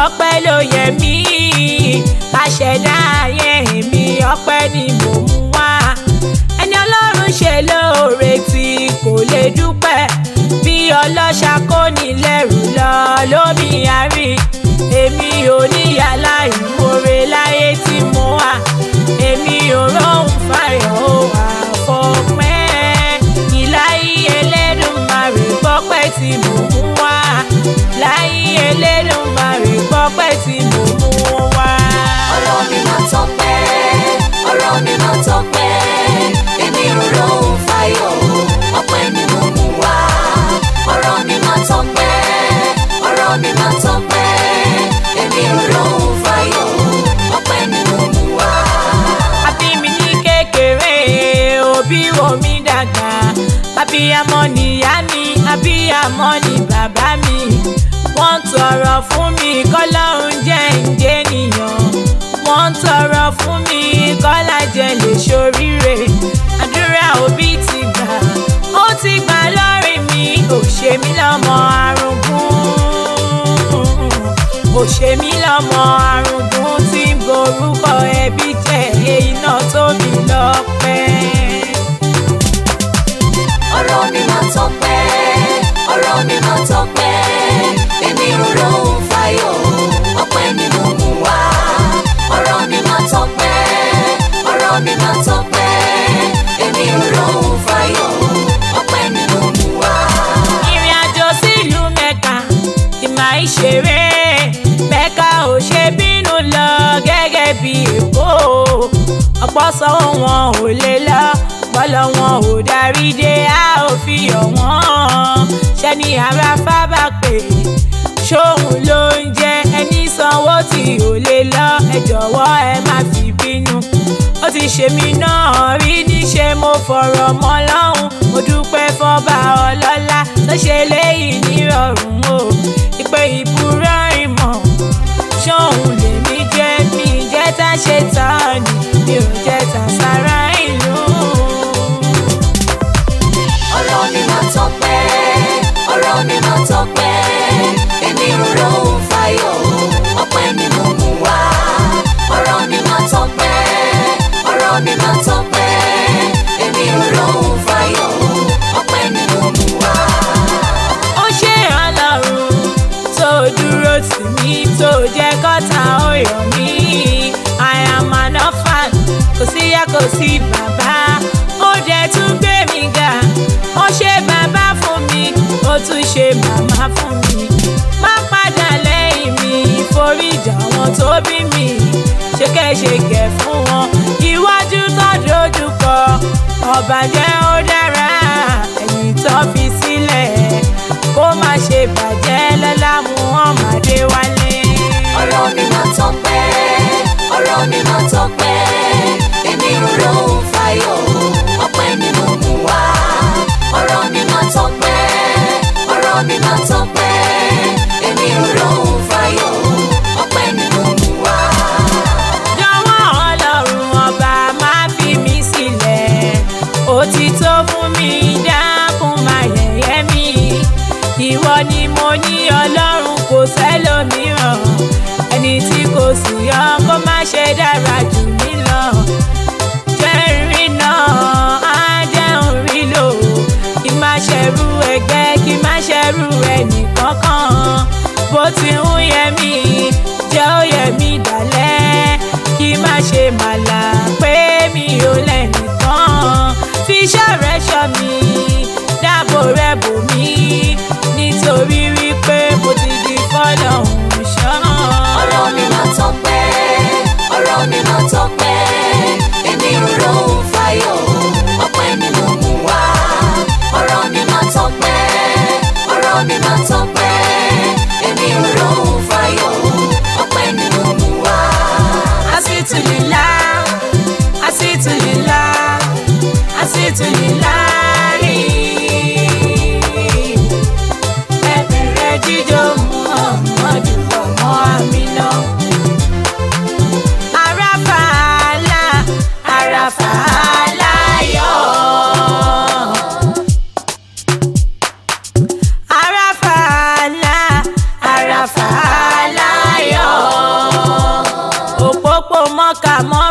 ọpẹ́ ló yẹ mí àṣẹdá ayé mi ọpẹ́ ni mò ń wá ẹni ọlọ́run ṣe lóore tí kò lè dúpẹ́ bí ọlọ́ṣà kò ní lẹ́rù lọ lómi àárí èmi ò níyàlá ìmoore láyé tí mo wà èmi ò róhùn fàyọ̀ ó àfọ̀pẹ́ ìláyé Elédùmarè gbọ́pẹ́ tí mo mú wá láyé Elédùmarè gbọ́pẹ́ tí mo mú wá. ọ̀rọ̀ mi máa tọ́pẹ́ ọ̀rọ̀ mi máa tọ́pẹ́ èmi ò lóhùn fáyọ̀ ọpẹ́ ni mo mú wá ọ̀rọ̀ mi máa tọ́pẹ́ ọ̀rọ̀ mi máa tọ́pẹ́ èmi ò lóhùn fáyọ̀ ọpẹ́ ni mo mú wá. àbí mi ní kékeré òbí wo mi dàgbà abiyamọ nìyá mi abiyamọ ni bàbá mi wọ́n tọrọ fún mi kọ́lọ́run jẹ́ ǹjẹ́ nìyàn wọ́n tọrọ fún mi kọ́lá jẹ́ lè ṣoríire àdúrà òbí ti gbà ó ti gbà lórí mi ò ṣe mí lọ́mọ arúgbó ò ṣe mí lọ́mọ arúgbó tí ń borúkọ ẹbí jẹ́ iná tó mi lọ́pẹ́. ọ̀rọ̀ mi máa tọ́pẹ́ ọ̀rọ̀ mi máa tọ́pẹ́ èmi ò lóhùn fáyọ̀ ọpẹ́ ni mo mú wá ọ̀rọ̀ mi máa tọ́pẹ́ ọ̀rọ̀ mi máa tọ́pẹ́ èmi ò lóhùn fáyọ̀ ọpẹ́ ni mo mú wá. ìrìn àjò sílùú mẹ́ka kì máa ń ṣeré mẹ́ka ò ṣe bínú lọ gẹ́gẹ́ bí èkó ọ̀pọ̀ sọ wọn ò lè lọ bọ́lọ̀ wọn ò darí dé a ò fi yọ̀ wọ́n ṣẹ́ni ara fábà pé ṣóun ló ń jẹ ẹni sanwó tí ò lè lọ ẹ jọ̀wọ́ ẹ má fi bínú ó ti ṣe mí náà rí níṣe mo fọ̀rọ̀ mọ́ lọ́hùn mo dúpẹ́ fọ́ba ọlọ́lá tó ṣe léyìí nírọ̀rùn o ìpè ìbúrọ̀ ìmọ̀ ṣóun lèmi jẹ́ mi jẹ́ tá ṣe tán ni mi ò jẹ́ tá sára ìlú. ọ̀rọ̀ mi máa tọ́pẹ́ ọ̀rọ̀ mi máa tọ́pẹ́ èmi ò lóhùn fáyọ̀ ọpẹ́ ni mo mú wá ọ̀rọ̀ mi máa tọ́pẹ́ ọ̀rọ̀ mi máa tọ́pẹ́ èmi ò lóhùn fáyọ̀ ọpẹ́ ni mo mú wá. ó ṣe ọlọ́run tó dúró tì mí tó jẹ́ kọ́ta ó yọ̀ mí I am an orphan kò sí ìyá kò sí bàbá ó dẹ̀ tún gbé mi ga ó ṣe bàbá fún mi ó tún ṣe màmá fún mi má padà lẹ́yìn mi foríjà wọn tó bí mi ṣékẹ́ṣẹkẹ̀ fún wọn iwájú tó dojú kọ ọ̀bàjẹ́ ó dára ẹ̀yìn tó fi sílẹ̀ kó má ṣe bàjẹ́ lọ́lá Muhammad wálé. ọ̀rọ̀ mi máa tọ́pẹ́ ọ̀rọ̀ mi máa tọ́pẹ́ èmi ò lóhùn fáyọ̀ ọpẹ́ ni mo mú wá ọ̀rọ̀ mi máa tọ́pẹ́ ọ̀rọ̀ mi máa tọ́pẹ́ èmi ò lóhùn fáyọ̀ ọpẹ́ ni mo mú wá. jọ̀wọ́ ọlọ́run ọba má fi mí sílẹ̀ ó ti tó fún mi dákun má yẹ̀yẹ́ mi ìwọ ni mo ní ọlọ́run kò sẹ́lòmíràn ẹni tí kò sì yọ kó má ṣe dára jù mí lọ jẹ́rìí náà á jẹun rí lò kí má ṣẹrú ẹgbẹ́ kí má ṣẹrú ẹnìkan mọ́kà mọ́